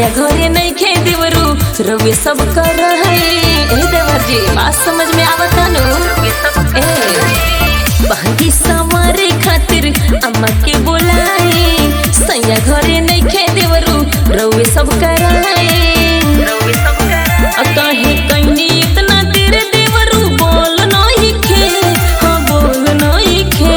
सैया घरे नहीं खे देवरू रउए सब कर है ए देवर जी बात समझ में आवता नु ए बहकी सवारे खातिर अम्मा के बोलाए सैया घरे नहीं खे देवरू रउए सब कर है कहे कहीं इतना देर देवरू बोल नहीं खे हाँ बोल नहीं खे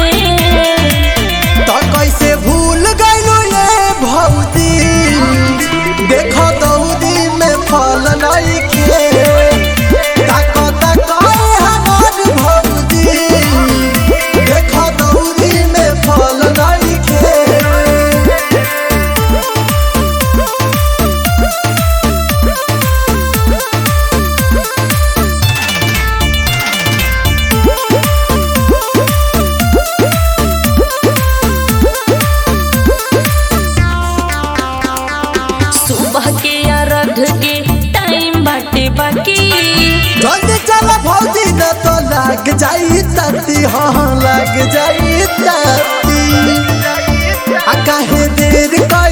तो कैसे भूल गइलो ये भौजी देखो दौदी में फल नहीं खे ताको ताको हमार भौजी देखो दौदी में फल नहीं खे सुबह के या रख के टाइम बाटे बाकी जल्दी चल भौजी न तो लग जाई तती हाँ लग जाई तती आ काहे देर कर